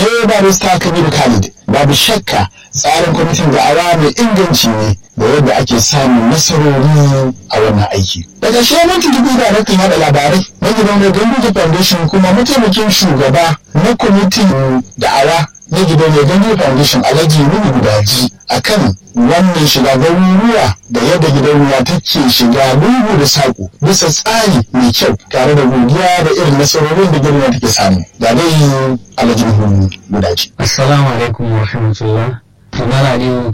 ne barista kabiru khalid babu shakka tsarin kwamitin da'awa mai inganci ne da yadda ake samun nasarori a wannan aiki da ƙarshe mun tuntuɓi daraktan yaɗa labarai na gidan gandu foundation kuma mataimakin shugaba na kwamitin da'awa na gidan gandu foundation alhaji nuhu gudaji akan wannan shiga garuruwa da yadda gidan ruwa take shiga lungu da saƙo bisa tsari mai kyau tare da godiya da irin nasarorin da gidan take samu da dai alhaji nuhu gudaji Assalamu alaikum wa rahmatullah. Tumara Aliyu